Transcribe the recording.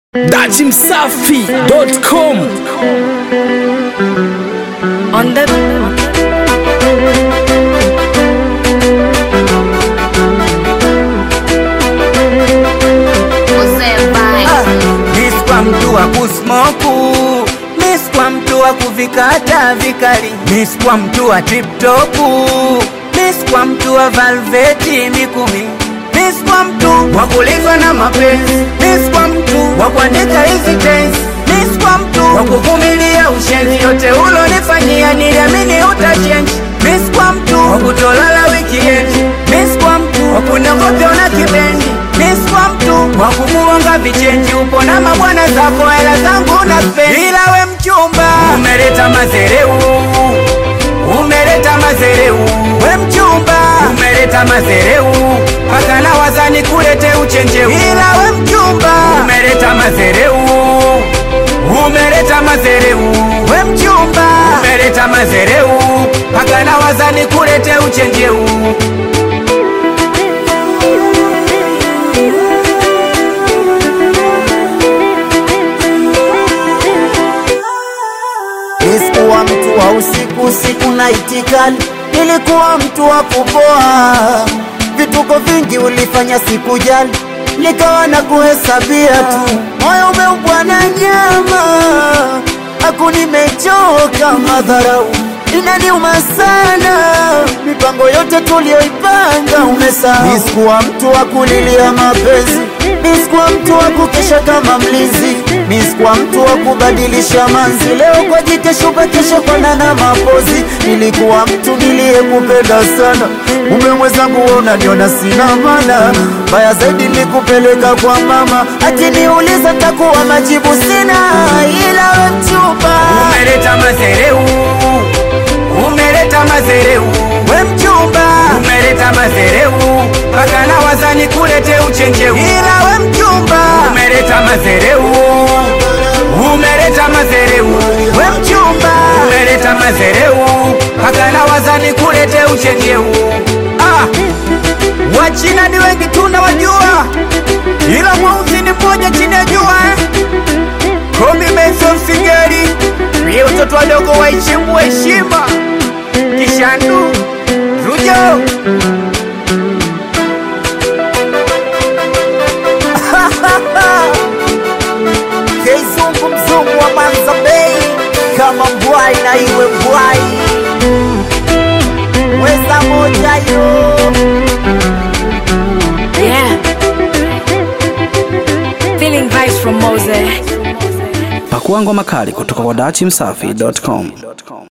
dachimsafi.com On the Miss kwa mtu wa kusmoku Miss kwa mtu wa kuvikata vikali Miss kwa mtu wa tiptopu Miss kwa mtu wa valveti mikumi Miss kwa mtu wa kulizwa na mapenzi Miss kwa mtu wa kuandika hizi tense Miss kwa mtu wa kuvumilia ushenzi yote ulonifanyia niliamini utachange Miss kwa mtu wa kutolala weekend Miss kwa mtu wa kunogopya na kibendi Miss kwa mtu wa kumuonga vichenji upo na mabwana zako hela zangu na spendi ila we mchumba umeleta mazereu umeleta mazereu we mchumba umeleta mazereu paka na wazani kulete uchenjeu ila we mchumba umeleta mazereu umeleta mazereu we mchumba umeleta mazereu paka na wazani kulete uchenjeu Nisikuwa mtu wa usiku usiku na itikali, nilikuwa mtu wa kupoa. Vituko vingi ulifanya sikujali, nikawa na kuhesabia tu. Moyo umeubwa na nyama, aku nimechoka madharau inaniuma sana, mipango yote tuliyoipanga umesahau. Nisikuwa mtu wa kulilia mapenzi, nisikuwa mtu wa kukesha kama mlinzi, nisikuwa mtu wa kubadilisha manzi, leo kwa jike shuka, kesho kwa nana mapozi. Nilikuwa mtu niliyekupenda sana, mume mwenzangu wewe unaniona sina maana, mbaya zaidi nilikupeleka kwa mama, akiniuliza takuwa majibu sina, ila we mchumba umeleta mazereu umeleta mazereu we mchumba umeleta mazereu paka na wazani kulete uchenjeu ila we mchumba umeleta mazereu umeleta mazereu we mchumba umeleta mazereu paka na wazani kulete uchenjeu ah. wachina ni wengi tunawajua ila mweusi ni mmoja chini ya jua eh? Komi Benson Singeri Pia watoto wadogo waheshimu heshima Kishandu Rujo Keizungu mzungu wa Manza Bay, kama mbwai na iwe mbwai, weza moja yo yeah. Feeling vibes from Mose. pakuangwa makali kutoka kwa dachimsafi.com